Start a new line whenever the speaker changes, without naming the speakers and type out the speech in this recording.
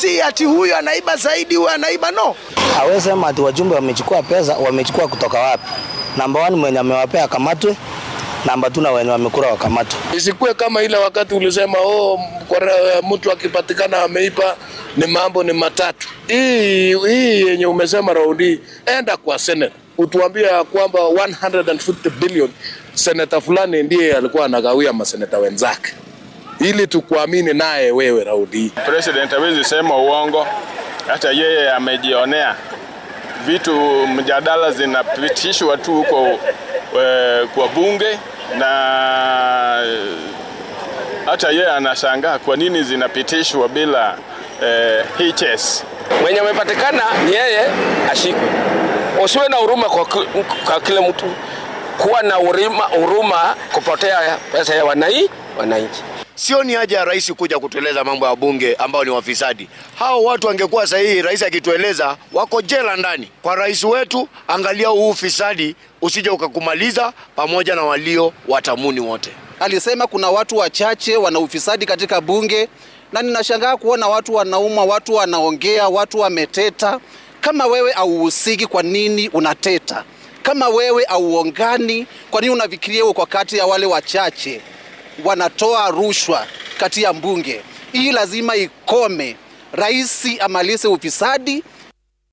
si ati huyu anaiba zaidi, huyu anaiba no.
Hawezi sema ati wajumbe wamechukua pesa, wamechukua kutoka wapi? Namba 1 mwenye amewapea akamatwe, namba 2 na wenye wamekula wakamatwe.
Isikuwe kama ile wakati ulisema oh, mtu akipatikana ameipa ni mambo ni matatu. Hii hii yenye umesema raundi, enda kwa Senate utuambie kwamba 150 billion seneta fulani ndiye alikuwa anagawia maseneta wenzake, ili tukuamini naye wewe raundi hii.
President hawezi sema uongo, hata yeye amejionea vitu, mjadala zinapitishwa tu huko e, kwa bunge na hata yeye anashangaa kwa nini zinapitishwa bila e, HS.
Mwenye amepatikana ni yeye ashikwe. Usiwe na huruma kwa, kwa kila mtu, kuwa na huruma, huruma kupotea pesa ya wanai wananchi.
Sio ni haja ya rais kuja kutueleza mambo ya bunge ambao ni wafisadi. Hao watu wangekuwa sahihi, rais akitueleza wako jela ndani. Kwa rais wetu, angalia huu ufisadi usije ukakumaliza pamoja na walio watamuni wote.
Alisema kuna watu wachache wana ufisadi katika bunge, na ninashangaa kuona watu wanauma, watu wanaongea, watu wameteta. Kama wewe auhusiki, kwa nini unateta? Kama wewe auongani, kwa nini unafikiria uko kati ya wale wachache wanatoa rushwa kati ya mbunge? Hii lazima ikome. Rais amalize ufisadi